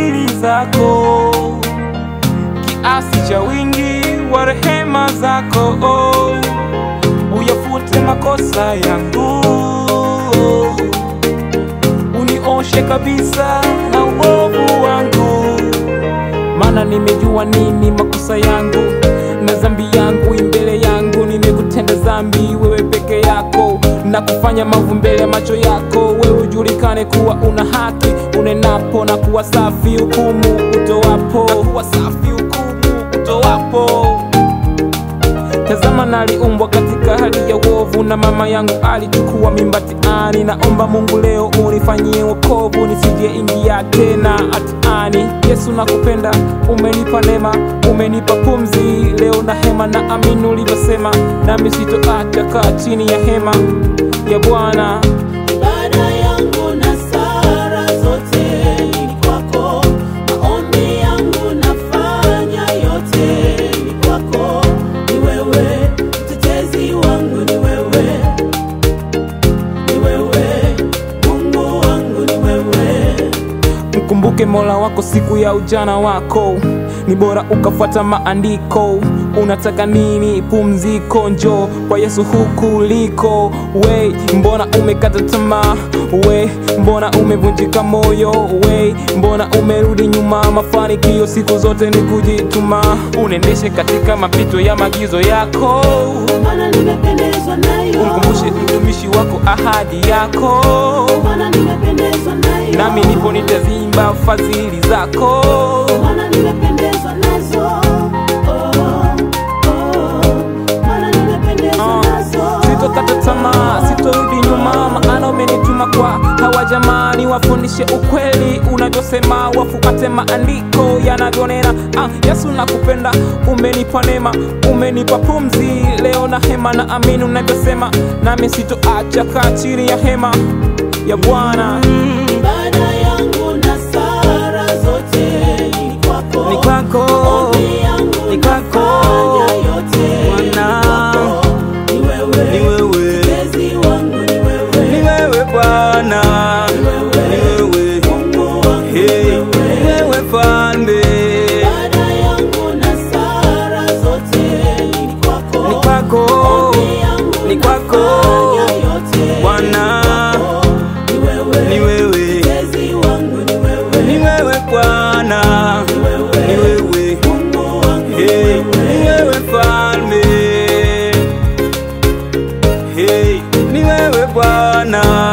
fadhili zako, kiasi cha wingi wa rehema zako, uyafute makosa yangu, unioshe kabisa na uovu wangu, maana nimejua nini makosa yangu na dhambi yangu imbele yangu, nimekutenda dhambi wewe peke yako na kufanya maovu mbele ya macho yako, wewe ujulikane kuwa una haki unenapo na kuwa safi hukumu utowapo, na kuwa safi hukumu utowapo. Tazama, naliumbwa katika hali ya uovu, na mama yangu alichukua mimba tiani. Naomba Mungu leo unifanyie wokovu, nisije ingia tena hatiani. Yesu nakupenda, umenipa neema, umenipa pumzi leo na hema, na amini ulivyosema, nami sitoacha kaa chini ya hema ya Bwana. Ibada yangu na sala zote ni kwako, maombi yangu nafanya yote ni kwako. Ni wewe mtetezi wangu, ni wewe, ni wewe Mungu wangu, ni wewe. Mkumbuke Mola wako siku ya ujana wako, ni bora ukafuata maandiko. Unataka nini? Pumziko, njoo kwa Yesu huku liko. We, mbona umekata tamaa? We, mbona umevunjika moyo? We, mbona umerudi nyuma? Mafanikio siku zote ni kujituma, unendeshe katika mapito ya maagizo yako. Maana nimependezwa nayo, Umkumbushe mtumishi wako ahadi yako, maana nimependezwa nayo, nami nipo nitazimba fadhili zako. maana nimependezwa nazo. Oh, oh, maana nimependezwa Ah, nazo. Sitokata tamaa, sitorudi nyuma, maana umenituma kwa hawa jamani, wafundishe ukweli unavyosema, wafuate maandiko yanavyonena. Ah, Yesu nakupenda, umenipa neema, umenipa pumzi leo na hema, na amini unavyosema, nami sitoacha kaa chini ya hema ya Bwana. Ibada yangu na sala zote ni kwako, Ni kwako, Maombi yangu ni kwako, nafanya yote Bwana. ni kwako. Ni wewe, ni wewe, mtetezi wangu ni wewe, ni wewe Bwana, ni wewe, ni wewe, Mungu wangu ni hey, wewe. ni wewe Mfalme, Ibada yangu na sala zote ni kwako, ni kwako, Maombi yangu ni kwako, nafanya yote Bwana, ni kwako. Ni wewe, ni wewe, mtetezi wangu ni wewe, ni wewe Bwana, ni wewe, ni wewe, Mungu wangu ni hey, wewe. ni wewe Mfalme, hey, ni wewe Bwana.